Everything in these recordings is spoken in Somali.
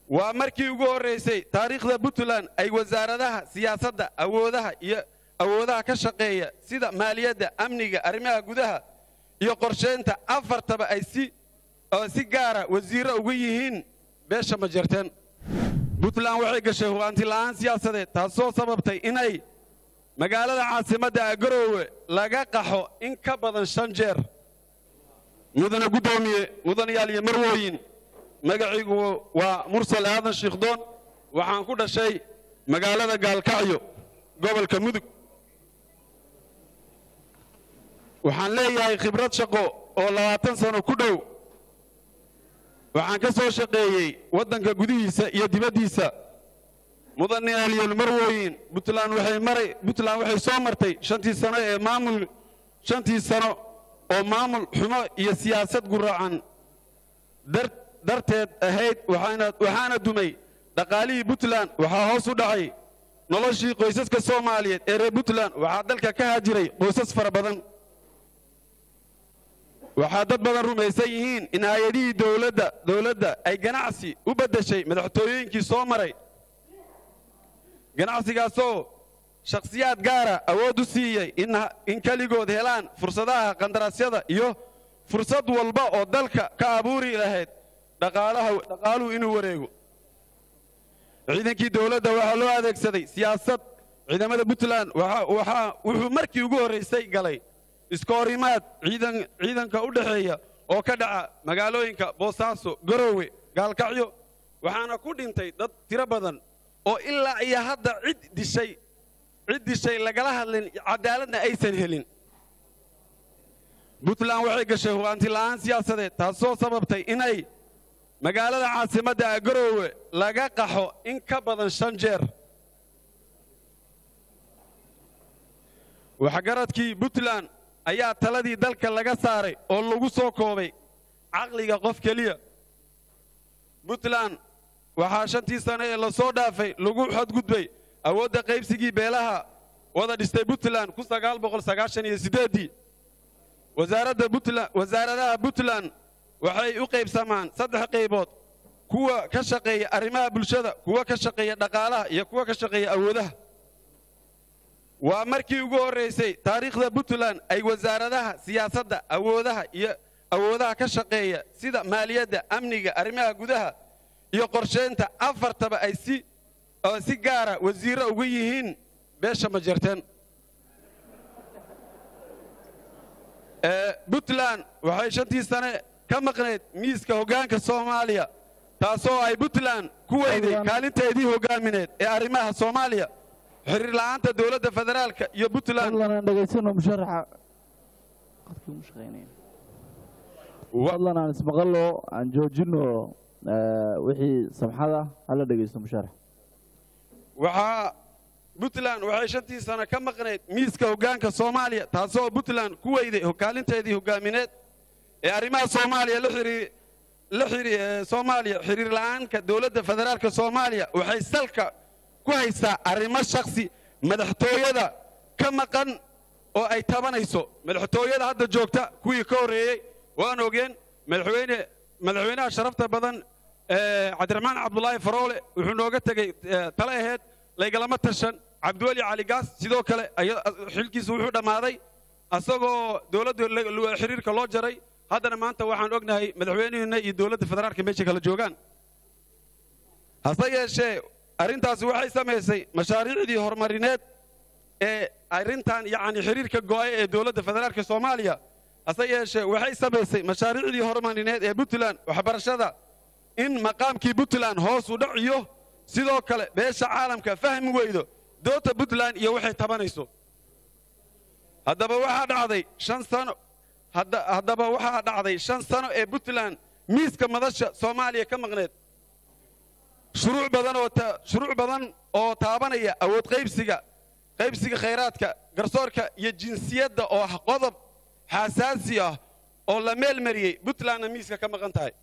waa markii ugu horraysay taariikhda puntland ay wasaaradaha siyaasadda awoodaha iyo awoodaha ka shaqeeya sida maaliyadda amniga arrimaha gudaha iyo qorshaynta afartaba ay si oo si gaara wasiirro uga yihiin beesha majeerteen puntland waxay gashay hubaanti la'aan siyaasadeed taasoo sababtay inay magaalada caasimadda ah garoowe laga qaxo in ka badan shan jeer mudane guddoomiye mudanayaal iyo marwooyin magaciigu waa mursal aadan shiikhdoon waxaan ku dhashay magaalada gaalkacyo gobolka mudug waxaan leeyahay khibrad shaqo oo labaatan sano ku dhow waxaan ka soo shaqeeyey waddanka gudihiisa iyo dibaddiisa mudanayaal iyo marwooyin puntland waxay maray puntland waxay soo martay shantii sano ee maamul shantii sano oo maamul xumo iyo siyaasad guraacan dar darteed ahayd waxaana dumay dhaqaalihii puntland waxaa hoos u dhacay noloshii qoysaska soomaaliyeed ee reer puntland waxaa dalka ka hajiray qoysas fara badan waxaa dad badan rumaysan yihiin in hay-adihii dowladda dowladda ay ganacsi u beddeshay madaxtooyooyinkii soo maray ganacsigaasoo shakhsiyaad gaara awood u siiyey in keligood helaan fursadaha qandaraasyada iyo fursad walba oo dalka ka abuuri lahayd dhaqaaluhu inuu wareego ciidankii dowladda waxaa loo adeegsaday siyaasad ciidamada puntland wuxuu markii ugu horraysay galay iskoorimaad ciidanka u dhexeeya oo ka dhaca magaalooyinka boosaaso garoowe gaalkacyo waxaana ku dhintay dad tiro badan oo ilaa iyo hadda cid dishay cid dishay lagala hadlin cadaaladna aysan helin puntland waxay gashay hubaanti la'aan siyaasadeed taasoo sababtay inay magaalada caasimadda ah garoowe laga qaxo in ka badan shan jeer waxgaradkii puntland ayaa taladii dalka laga saaray oo lagu soo koobay caqliga qof keliya puntland waxaa shantii sano ee lasoo dhaafay lagu xadgudbay awoodda qaybsigii beelaha wada dhistay puntland ii wasaaradaha puntland waxay u qaybsamaan saddex qaybood kuwa ka shaqeeya arrimaha bulshada kuwa ka shaqeeya dhaqaalaha iyo kuwa ka shaqeeya awoodaha waa markii ugu horraysay taariikhda puntland ay wasaaradaha siyaasadda awoodaha iyo awoodaha ka shaqeeya sida maaliyadda amniga arrimaha gudaha iyo qorshaynta afartaba ay si oo si gaara wasiirro uga yihiin beesha majeerteen puntland waxay shantii sane ka maqnayd miiska hoggaanka soomaaliya taasoo ay puntland ku weyday kaalinteedii hoggaamineed ee arrimaha soomaaliya xiriir la'aanta dowladda federaalka iyo puntland fadlan aan ismaqallo aan joojino wixii samxada hala dhegaysto musharax waxaa puntland waxay shantii sano ka maqnayd miiska hoggaanka soomaaliya taasoo puntland ku weyday kaalinteedii hoggaamineed ee arrimaha soomaaliya la soomaaliya xiriir la'aanka dowladda federaalka soomaaliya waxay salka ku haysaa arrimo shakhsi madaxtooyada ka maqan oo ay tabanayso madaxtooyada hadda joogta kuwii ka horreeyey waan ogeen madaxweyne madaxweynaha sharafta badan cabdiraxmaan cabdulaahi faroole wuxuu nooga tegey tale aheyd laygalama tashan cabdiweli cali gaas sidoo kale xilkiisu wuxuu dhammaaday asagoo dowladda xiriirka loo jaray haddana maanta waxaan ognahay madaxweyneheenna iyo dowladda federaalka meesha kala joogaan hase yeeshee arrintaasi waxay samaysay mashaariicdii horumarineed ee arrintan yacni xiriirka go'ay ee dowladda federaalka soomaaliya hase yeeshee waxay samaysay mashaariicdii horumarineed ee puntland waxbarashada in maqaamkii puntland hoos u dhaciyo sidoo kale beesha caalamka fahmi weydo doodta puntland iyo waxay tabanayso haddaba waxaa dhacday shan sano haddaba waxaa dhacday shan sano ee puntland miiska madasha soomaaliya ka maqneed shuruuc badan oo shuruuc badan oo taabanaya awood qaybsiga qaybsiga khayraadka garsoorka iyo jinsiyadda oo ah qodob xasaasi ah oo la meel mariyey puntlandna miiska ka maqan tahay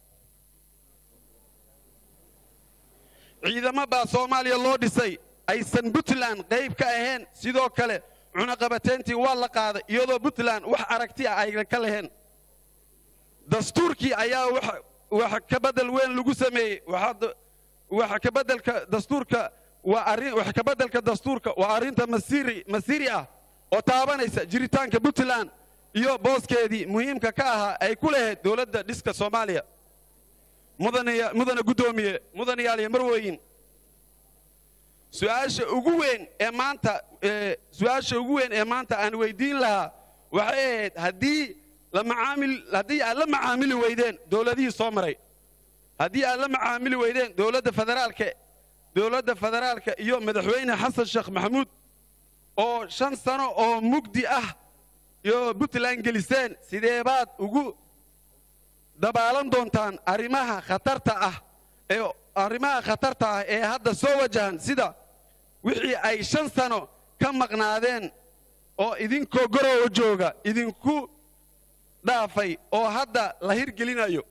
ciidamo baa soomaaliya loo dhisay aysan puntland qayb ka ahayn sidoo kale cunaqabateyntii waa la qaaday iyadoo puntland wax aragti ah aynan ka lahayn dastuurkii ayaa wax ka bedel weyn lagu sameeyey wax ka beddelka dastuurka waa arrin wax ka beddelka dastuurka waa arrinta masiiri masiiri ah oo taabanaysa jiritaanka puntland iyo booskeedii muhiimka ka ahaa ay ku lahayd dowladda dhiska soomaaliya mudane mudane guddoomiye mudanayaal iyo marweyn su-aasha ugu weyn ee maanta ee su-aasha ugu weyn ee maanta aan weydiin lahaa waxay ahayd haddii la macaamil haddii aad la macaamili weydeen dowladihii soo maray haddii aad la macaamili weydeen dowladda federaalka dowladda federaalka iyo madaxweyne xasan sheekh maxamuud oo shan sano oo mugdi ah iyo puntland geliseen sidee baad ugu dabaalan doontaan arrimaha khatarta ah ee arrimaha khatarta ah ee hadda soo wajahan sida wixii ay shan sano ka maqnaadeen oo idinkoo gorowa jooga idinku dhaafay oo hadda la hirgelinayo